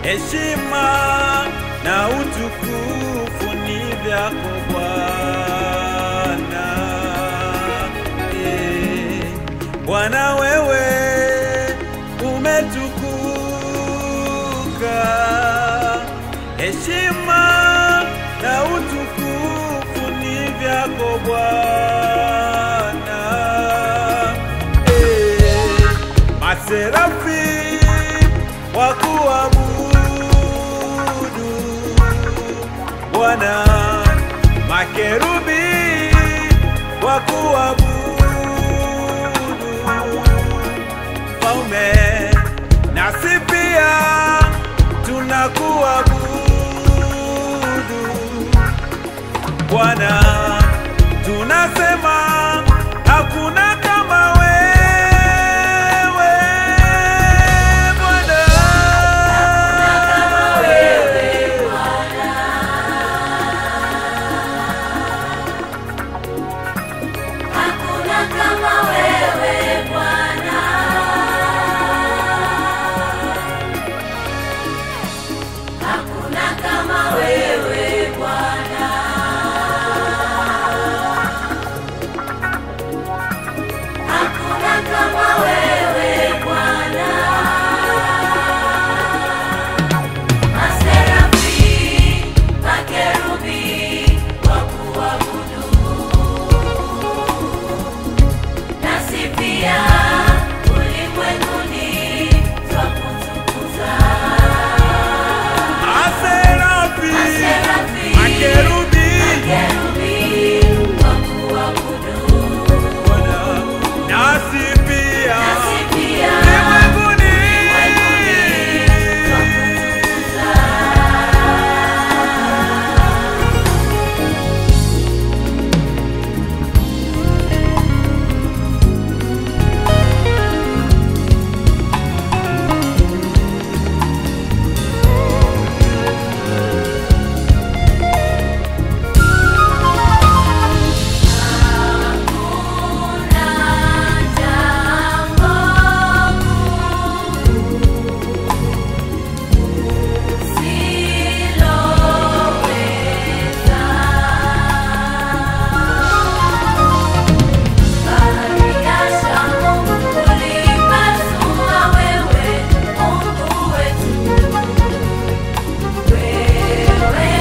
heshima na utukufu ni vyako Bwana. Eh, Bwana wewe umetukuka, heshima na utukufu ni vyako Bwana. Eh, Maserafi wakuabudu Bwana, makerubi wakuabudu Mfalme, nasi pia tunakuabudu Bwana, tunasema hakuna kama wewe Bwana. Hakuna kama wewe Bwana. Hakuna kama wewe Bwana. Hakuna kama wewe Bwana. Maserafi, makerubi wakuabudu nasi pia ulimwenguni twakutukuza. Aserafi, Maserafi, makerubi, makerubi wakuabudu, Bwana, nasi pia nasi pia ulimwenguni. twakutukuza. Hakuna jambo usiloweza. Bahari ya Shamu ulipasua wewe, Mungu wetu. Wewe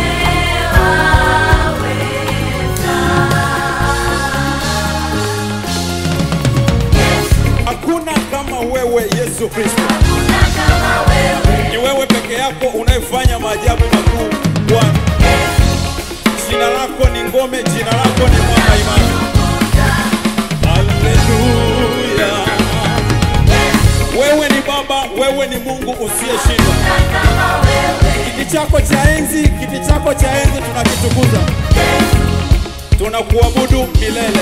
waweza. Hakuna kama wewe Yesu Kristo. Hakuna kama wewe. Ni wewe peke yako unayefanya maajabu makuu Bwana. Jina lako ni ngome, jina lako ni mwamba imara. Haleluya. Wewe ni Baba, wewe ni Mungu usiyeshindwa. Kiti chako cha enzi, kiti chako cha enzi tunakitukuza. Tunakuabudu milele.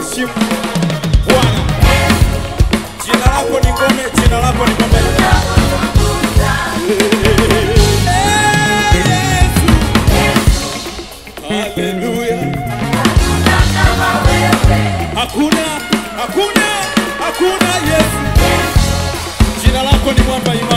kuheshimu Bwana. Jina lako ni ngome, jina lako ni ngome. Eh, Yesu. Haleluya. Hakuna, hakuna, hakuna Yesu. Jina lako ni mwamba imara.